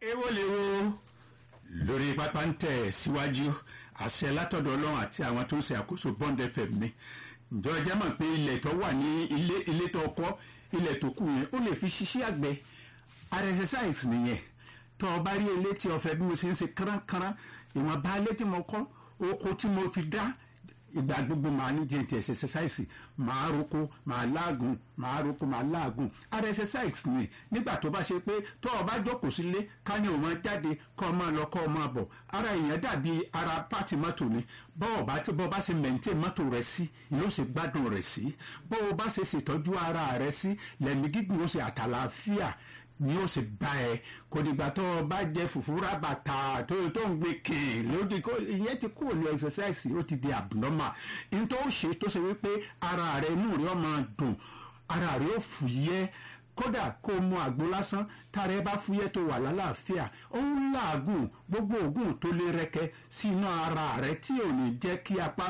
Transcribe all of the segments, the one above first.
èwo lè wo lórí pápá ń tẹ̀ síwájú àṣẹ látọ̀dọ̀ ọlọ́run àti àwọn tó ń ṣe àkóso bond fm ni ǹjọ́ ẹ jẹ́ mọ̀ pé ilẹ̀ tó wà ní ilé ilé tó kọ́ ilẹ̀ tó kù yẹn ó lè fi ṣiṣẹ́ àgbẹ̀ ara exercise nìyẹn tó o bá rí ilé tí o fẹ́ bí mo ṣe ń ṣe kárakára ìwọ̀nba ilé tí mo kọ́ oko tí mo fi dá ìgbà gbogbo màá ní jẹ́ ti exercise màá roko màá láàgùn màá roko màá láàgùn ara exercise ni nígbà tó bá ṣe pé tó o bá jókòó sílé ká ní o máa jáde kọ́ ọ máa lọ kọ́ ọ máa bọ̀ ara èèyàn dàbí ara pàtì mọ́tò ni bọ́ọ̀ bá tí bọ́ọ̀ bá ṣe maintain mọ́tò rẹ̀ sí ni ó ṣe gbádùn rẹ̀ sí bọ́ọ̀ bá ṣe ṣètọ́jú ara rẹ̀ sí lẹ́mí gígùn ó ṣe àtàlàáfíà ni ó sì bá ẹ kò dìgbà tó o bá jẹ fùfúrà bàtà tó tó ń gbé kìn lódì kó ìyẹn ti kúrò ní exercise ó ti di abnormal n tó ṣe tó ṣe wípé ara rẹ inú rẹ máa dùn ara rẹ ó fúyẹ́ kódà kó o mu àgbo lásán tára ẹ bá fúyẹ́ tó wà lálàáfíà ó ń làágùn gbogbo òògùn tó lè rẹkẹ sínú ara rẹ tí ò ní jẹ́ kí apá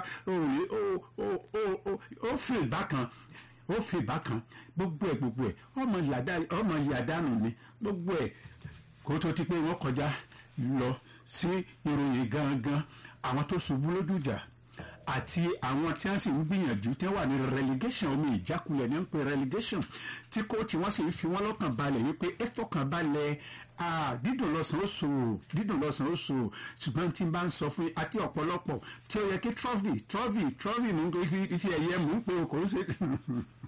ó fè bákan ó fi bákan gbogbo ẹ gbogbo ẹ ọmọ yàdánù ni gbogbo ẹ kó tó ti pé wọn kọjá lọ sí ìròyìn gangan àwọn tó ṣubú lójújà àti àwọn tí wọn sì ń gbìyànjú tí wọn wà ní relegation omi ìjákulẹ̀ ní ń pè relegation tí kóòtù wọn sì ń fi wọn lọ́kàn balẹ̀ wípé ẹ fọkàn balẹ̀ dídùn lọ́sàn ó so dídùn lọ́sàn ó so ṣùgbọ́n tí n bá ń sọ fún yín àti ọ̀pọ̀lọpọ̀ tí ó yẹ kí trophy trophy trophy mú ife ẹ̀yẹ mú pé o kò ń ṣe